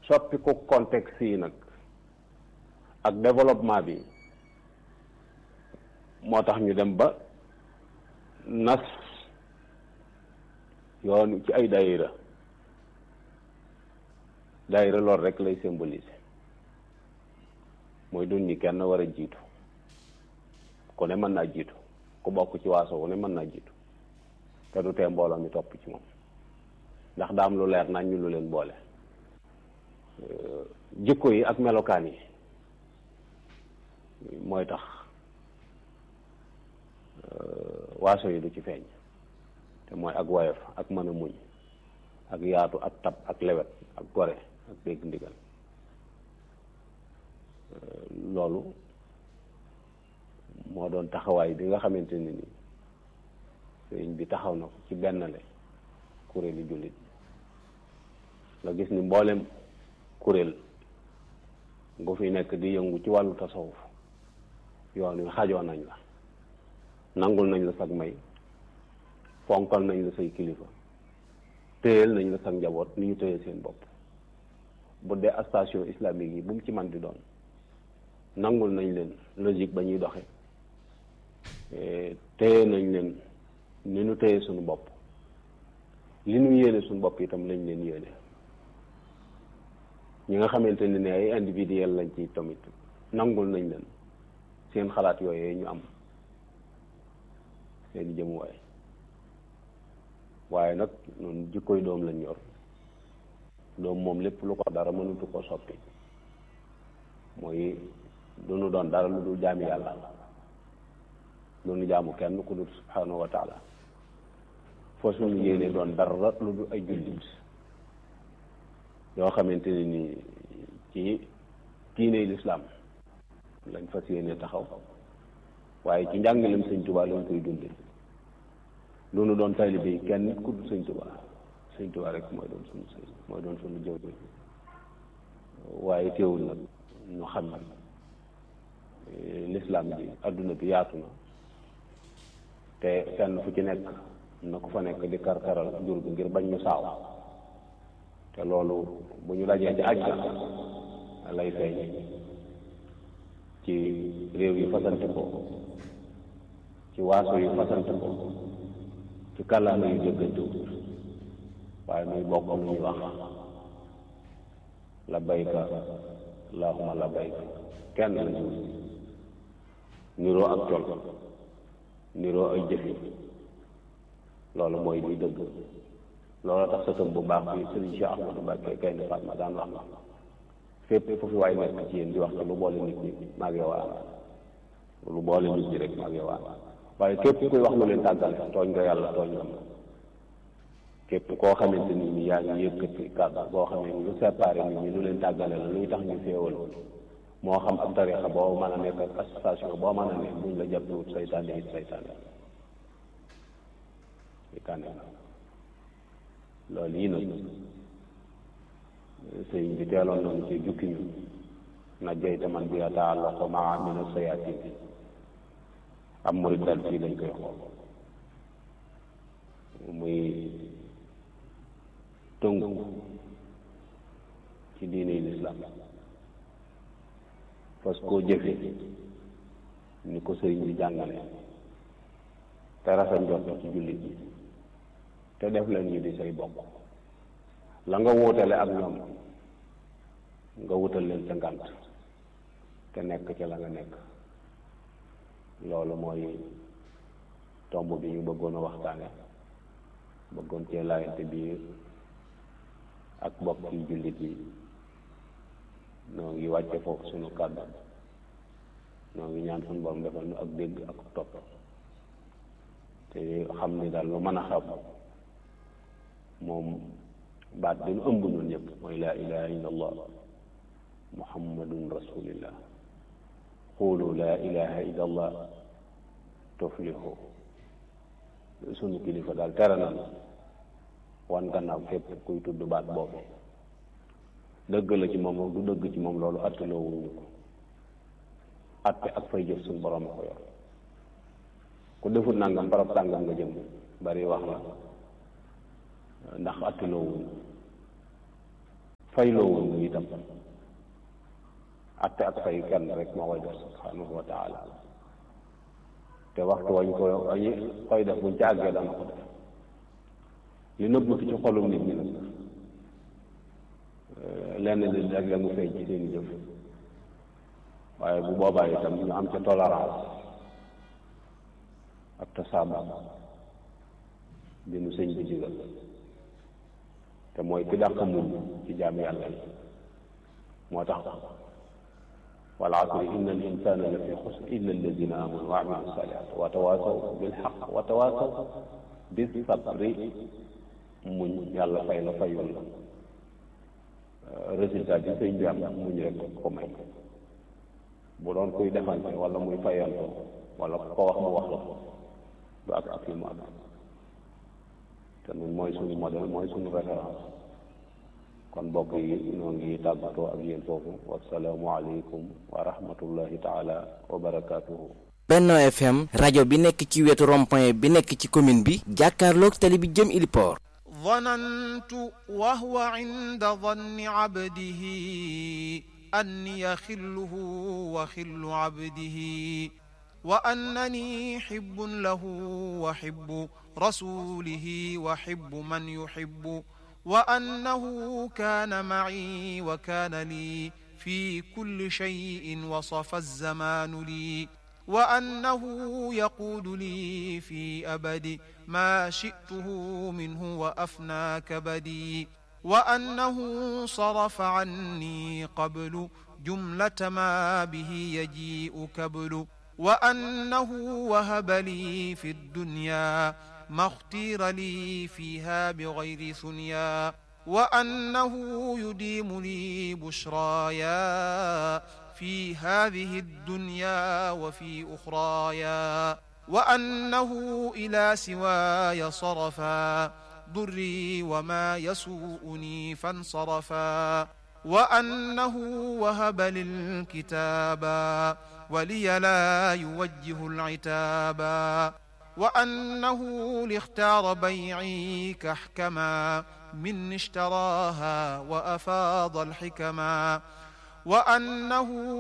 soppi ko contexte yi nag ak développement bi moo tax ñu dem ba nas yoon ci ay daayira daayira loolu rek lay symboliser mooy dun ñi kenn war a jiitu ku ne mën naa jiitu ku bokk ci waaso wu ne mën naa jiitu te du tee mbooloo mi topp ci moom ndax daa am lu leer nañ ñu lu leen boole jikko yi ak melokaan yi mooy tax waaso yi du ci feeñ te mooy ak woyof ak mën a muñ ak yaatu ak tab ak lewet ak gore ak dégg ndigal loolu moo doon taxawaay bi nga xamante ne ni sëriñ bi taxaw na ko ci bennale kuréeli jullit nga gis ni mboolem kuréel nga fi nekk di yëngu ci wàllu tasawuf yoon wi xajoo nañ la nangul nañ la sag may fonkal nañ la say kilifa téyel nañ la sag njaboot ni ñu téye seen bopp bu dee station islamique yi bu mu ci man di doon nangul nañ leen logique ba ñuy doxe téye nañ leen ni ñu téye suñu bopp li ñu yéene suñu bopp itam lañ leen yéene ñi nga xamante ne ne ay individuel lañ ci tamit nangul nañ leen seen xalaat yooyee ñu am seen jëmuwaay waaye nag ñun jikkoy doom lañ yor doom moom lépp lu ko dara mënutu ko soppi mooy du nu doon dara lu dul jaami yàlla lu nu jaamu kenn ku dul subhanahu wa taala foo suñu yéene doon dara lu dul ay jullit yoo xamante ne ni ci diine lislaam lañ fas yéene taxaw waaye ci njàngalem sëñ Tuubaa lañ koy dunde lu nu doon taalibe yi kenn ku dul sëñ Tuubaa sëñ Tuubaa rek mooy doon suñu sëñ mooy doon suñu jëw waaye teewul nag ñu xam ne lislaam bi adduna bi yaatu na te fenn fu ci nekk na ko fa nekk di karkaral jur gi ngir bañ ñu saaw te loolu bu ñu dajee ci aj na lay feeñ ci réew yu fasante ko ci waaso yu fasante ko ci kàllaama yu jëggantewut waaye muy bokk lu ñuy wax labbayka allahumma labbayka kenn la ñu niroo ak col niroo ay jëfi loolu mooy liy dëgg loolu tax sa tëm bu baax bi sëriñ Cheikh Ahmadou Mbacké kay ne Fatma daan wax fépp fu fi waay nekk ci yéen di wax te lu boole nit ñi maag yow ànd lu boole nit ñi rek maag yow ànd waaye képp kuy wax lu leen tàggale tooñ nga yàlla tooñ nga ma képp koo xamante nit ñi yaa ngi yëkkati kàddu boo xamee ni lu séparé nit ñi lu leen tàggale la luy tax ñu féewal moo xam ab tarixa boo mën a nekk ak association boo mën a nekk buñ la jàppewut saytaane it saytaane saytaane loolu yi nag sëñ bi teeloon nañu ci jukki ñu na jeyte man bi yataallaqu maa min as-sayaatin am murid daal fii lañ koy xool muy tënku ci diine lislaam parce que koo jëfe ni ko sëriñ bi jàngale te rafet njort ci jullit yi te def leen ñu di say bokk la nga wóotale ak ñoom nga wutal leen sa ngant te nekk ca la nga nekk loolu mooy tomb bi ñu bëggoon a waxtaane bëggoon cee laayante biir ak bokk yi jullit yi noo ngi wàcce foofu sunu kàddu noo ngi ñaan suñu borom defal nu ak dégg ak topp te xam ni daal lu mën a xam moom baat bi nu ëmb ñun ñëpp mooy laa ilaha illa allah muhammadun rasulillah xuulu laa ilaha illa allah tuflihu sunu kilifa daal tere na wan gannaaw képp kuy tudd baat boobu dëgg la ci moom du dëgg ci moom loolu atteloo wuñu ko atte ak fay jëf suñu borom a ko yor ku defut nangam barab tàngam nga jëm bari wax la ndax atteloo wuñu fayloo woon itam atte ak fay kenn rek moo koy def subhanahu wa taala te waxtu wañ ko wañu koy def buñ ci àggee dana ko def li nëbbatu ci xolum nit ñi nag lenn li rek la mu feeñ ci seeni jëf waaye bu boobaa itam ñu am ca tolérance ak tasaaba bi nu sëñ bi digal te mooy ki dàq muñ ci jaam yàlla yi moo tax wal asri inna al insana la fi xusr illa alladina amanu wa amilu salihat wa tawasaw bil xaq wa tawasaw bis sabri muñ yàlla fay la fayul la résultat bi sëñ bi am muñ rek ko may bu doon kuy defante wala muy fayanto wala ko wax mu wax la du ak ak li mu am te nun mooy suñu modèle mooy suñu référence kon mbokk yi noo ngi tàggatoo ak yéen foofu wasalaamu aleykum wa rahmatullahi taala wa barakaatuhu Benno FM rajo bi nekk ci wetu rond-point bi nekk ci commune bi jàkkaarloog tali bi jëm Iliport ظننت وهو عند ظن عبده أني خله وخل عبده وأنني حب له وحب رسوله وحب من يحب وأنه كان معي وكان لي في كل شيء وصف الزمان لي وأنه يقود لي في أبد ما شئته منه وأفنى كبدي وأنه صرف عني قبل جملة ما به يجيء كبل وأنه وهب لي في الدنيا ما اختير لي فيها بغير ثنيا وأنه يديم لي بشرايا في هذه الدنيا وفي أخرايا وأنه إلى سواي صرفا ضري وما يسوءني فانصرفا وأنه وهب للكتابا ولي لا يوجه العتابا وأنه لاختار بيعي كحكما من اشتراها وأفاض الحكما وأنه